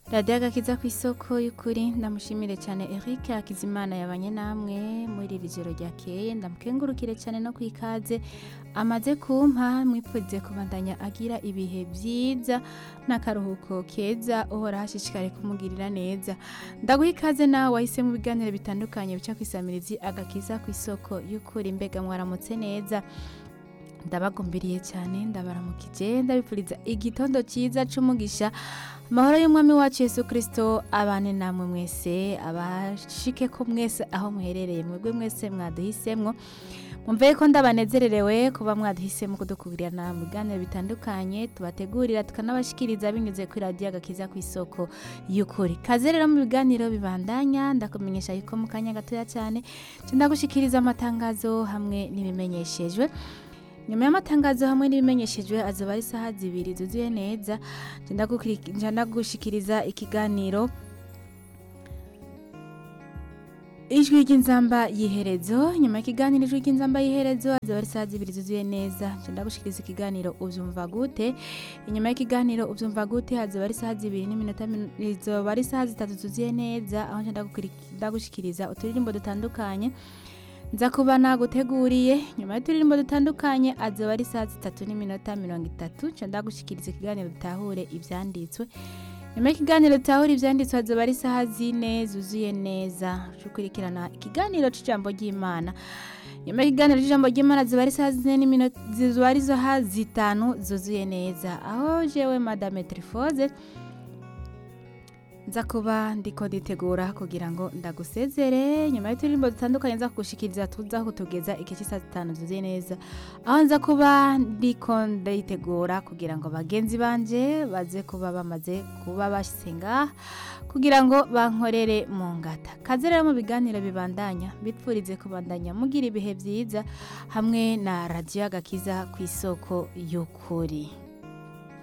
radiyo agakiza ku isoko y'ukuri ndamushimire cyane Eric Hakizimana yabanye namwe muri iri joro ryakeye ndamukengurukire cyane no ku ikaze amaze kumpa mwipfuze kubandanya agira ibihe byiza n'akaruhuko keza uhora hashishikare kumugirira neza ndaguha ikaze nawe wahise mu biganiro bitandukanye bica ku isamirizi agakiza ku isoko y'ukuri mbega mwaramutse neza ndabagumbiriye cyane ndabaramukije ndabipfuriza igitondo cyiza c'umugisha amahoro y'umwami wacu yesu kirisito abane namwe mwese abashike ko mwese aho muherereye mwebwe mwese mwaduhisemwo mumve ko ndabanezererewe kuba mwaduhisemo kudukurirana mu biganiro bitandukanye tubategurira tukanabashikiriza binyuze kuri radiyo agakiza ku isoko y'ukuri kaze rero mu biganiro bibandanya ndakumenyesha yuko mu kanya gatoya cyane ndagushikiriza amatangazo hamwe n'ibimenyeshejwe nyuma y'amatangazo hamwe n'ibimenyeshejwe azoba ari isaha zibiri zuzuye neza nja ndagushikiriza ikiganiro ijwi ry'inzamba y'iherezo nyuma y'ikiganiro ijwi ry'inzamba y'iherezo azoba ari isaha zibiri zuzuye neza nja ndagushikiriza ikiganiro uvyumva gute inyuma y'ikiganiro uvyumva gute hazoba ari isaha zibiri n'iminota izoba ari isaha zitatu zuzuye neza aho nja ndagushikiriza uturirimbo dutandukanye nza kuba naguteguriye nyuma y'uturirimbo dutandukanye azoba ari saa zitatu n'iminota mirongo itatu nca ndagushikiriza ikiganiro dutahure ivyanditswe nyuma y'ikiganiro dutahure ivyanditswe azoba ari isaha zine zuzuye neza cukurikirana ikiganiro c'ijambo ry'imana nyuma y'ikiganiro c'ijambo ry'imana ziba ari isaha zine n'iminota ziba ari isaha zitanu zuzuye neza aho jewe madame trifoze nza kuba ndiko nditegura kugira ngo ndagusezere nyuma y'uturirimbo dutandukanye nza kugushikiriza tuza kutugeza igihe cy'isaha zitanu zuzuye neza aho nza kuba ndiko nditegura kugira ngo bagenzi banje baze kuba bamaze kuba basenga kugira ngo bankorere mu ngata kaze rero mu biganiro bibandanya bipfurize kubandanya mugira ibihe byiza hamwe na radiyo agakiza ku isoko y'ukuri